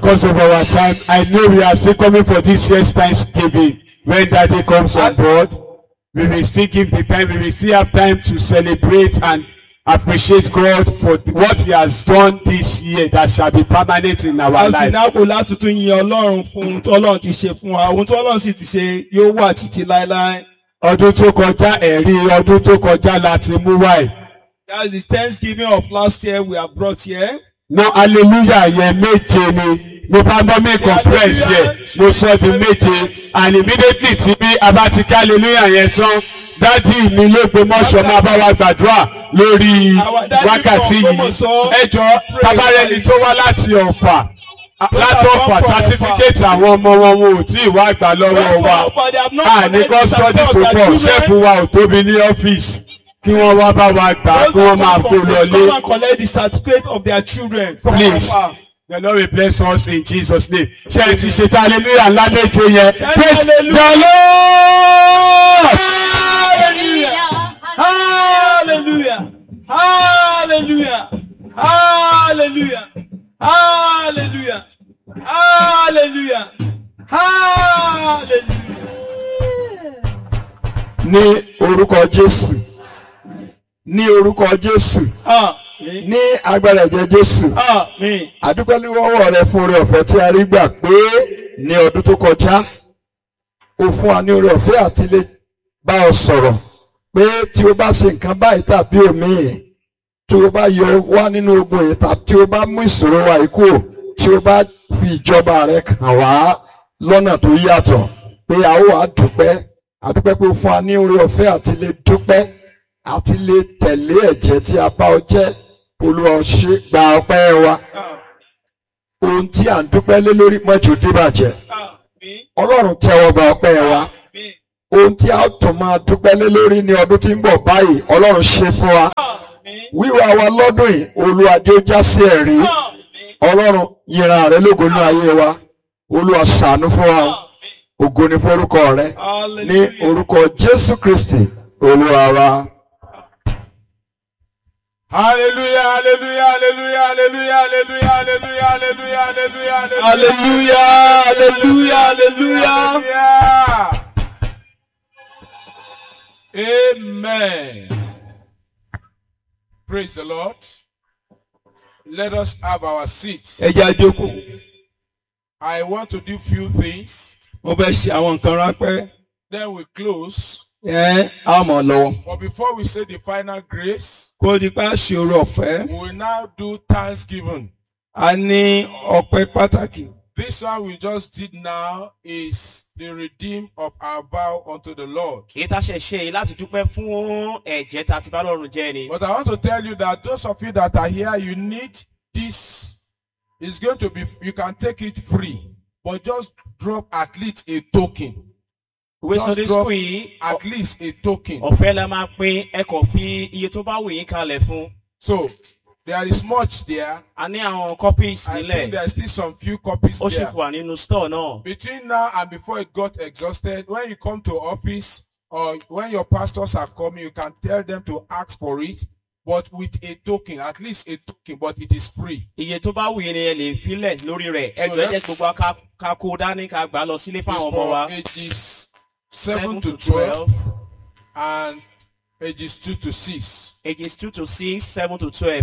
because of our time, I know we are still coming for this year's Thanksgiving. When Daddy comes on board, we will still give the time, we will still have time to celebrate and appreciate God for what He has done this year that shall be permanent in our a sì life. náwó láti tún yin ọlọ́run fún ohun tó ọlọ́run ti ṣe fún wa ohun tó ọlọ́run sì ti ṣe yóò wà títí láéláé. Ọdún tó kọjá ẹ̀rí ọdún tó kọjá láti mú wáyé. That's the thanksgiving of last year we have brought here. Ná hallelujah yẹn méje ni mo bá bọ́ mi compress yẹ mo sọ di méje and immediately tí bí a bá ti ká hallelujah yẹn tán dádì mi ló gbé mọ́ṣọ́ máa bá wa gbàdúrà lórí wákàtí yìí ẹ jọ tabarẹni tó wá láti ọ̀fà láti ọ̀fà sátífíkẹ́tì àwọn ọmọ wọn wọn ò tí ì wá gbà lọ́wọ́ wa a ní kọ́sítọ́dì tó pọ̀ ṣẹ́ẹ̀fù wa ò tóbi ní ọ́fíìsì kí wọ́n wá bá wa gbà kí wọ́n máa kó lọlé. Come and collect the certificate of their children. from Please. our- The Lord will bless us in Jesus' name. Ṣé ẹ ti ṣe tá hallelujah ńlá méje yẹn? Say Praise the hallelujah. Lord! Hallelujah. Hallelujah. Hallelujah. Hallelujah. Hallelujah. Hallelujah. ní orúkọ jésù ní orúkọ jésù Amen. ní agbára ẹ̀jẹ̀ jésù Amen. àdúpẹ́ lọ́wọ́ rẹ fún oore ọ̀fẹ́ tí a rí gbà pé ní ọdún tó kọjá o fún wa ní oore ọ̀fẹ́ àti lè bá ọ sọ̀rọ̀ pé tí o bá ṣe nǹkan báyìí tàbí òmíì tí o bá yọ wá nínú ogun yìí tàbí tí o bá mú ìṣòro wa yìí kúrò tí o bá fi ìjọba rẹ kàn wá lọ́nà tó yàtọ̀ pé a ó wàá dúpẹ́ àdúpẹ́ pé o fún wa ní oore ọ̀fẹ́ àti lè dúpẹ́ àti lè tẹ̀lé ẹ̀jẹ̀ tí a bá ọ jẹ́ olúwa ṣe gba ọpẹ́ wa ohun tí à ń dúpẹ́ lé lórí mọ́jú dìbàjẹ́ Amen. ọlọ́run tẹ́wọ́ gba ọpẹ́ wa Amen. ohun tí a tún máa dúpẹ́ lé lórí ní ọdún tí ń bọ̀ báyìí ọlọ́run ṣe fún wa Amen. wíwá wa lọ́dún yìí olúwa jẹ́ ó já sí ẹ̀rí Amen. ọlọ́run yìnrán rẹ lógo ní ayé wa olúwa ṣàánú fún wa ògo ni forúkọ rẹ ní Hallelujah. orúkọ jésù kristi olúwa wa. Hallelujah, hallelujah, hallelujah, hallelujah, hallelujah, hallelujah, hallelujah, hallelujah, Hallelujah. Hallelujah. Hallelujah. Amen. Praise the Lord. Let us have our seats. Ẹ jẹ́ a jókòó. I want to do few things. Mo fẹ́ ṣe àwọn nǹkan ráńpẹ́. Then we close. Ẹ á mọ̀ lọ́wọ́. But before we say the final grace, Kó o di pa ṣòro ọ̀fẹ́. we will now do thanksgiving. A ní ọpẹ́ pàtàkì. This one we just did now is the redeem of our vow unto the Lord. èyí tá a ṣe ṣe yìí láti dúpẹ́ fún ẹ̀jẹ̀ tá a ti bá lọ́rùn jẹ́ ni. But I want to tell you that those of you that are here, you need this. It's going to be, you can take it free, but just drop at least a token. ìwé Just sunday drop school yìí at least a token. ọ̀fẹ́ la máa pín ẹ kàn fi iye tó bá wù yín kalẹ̀ fún. So there is much there. a ní àwọn copies I think nílẹ̀ there are still some few copies ó sì there. wà nínú store náà. Between now and before it got exhausted, when you come to office or when your pastors are coming, you can tell them to ask for it, but with a token, at least a token, but it is free. iye tó bá wù yín ni ẹ lè filẹ̀ lórí rẹ̀ So ẹjọ́ that's- ẹ̀jẹ̀ gbogbo wa ká- ká kó dání ká gbà á lọ sílé It's fáwọn ọmọ wa. for ages 7 to 12 and ages 2 to 6. ages two to six seven to twelve.